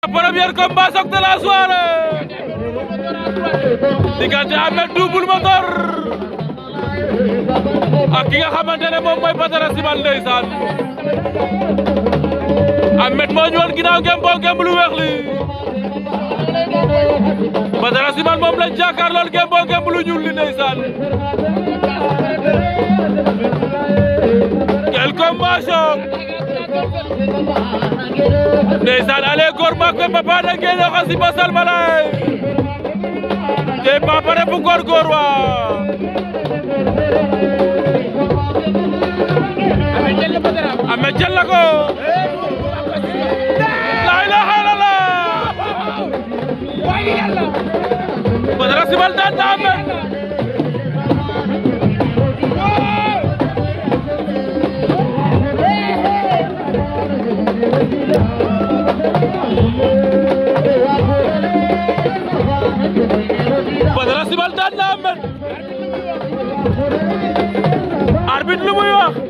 premier combat choc de la soirée diggante Ahmed Double Moteur ak ki nga xamante ne moom mooy Badara Simal ndeysaan Ahmed moo ñu woon ginnaaw ngem boo ngem lu weex li Badara Simal moom lañ jàkkaar lool ngem boo ngem lu ñuul li ndeysaan quel combat choc ndeysaan ale góor maak be papa da ngeen a xasi ba salmalay te papa refu góor góor wa ame jël na ko la ilaha illallah Badara Simal daan na ame Badara Simal daan na Ahmed arbitre lu muy wax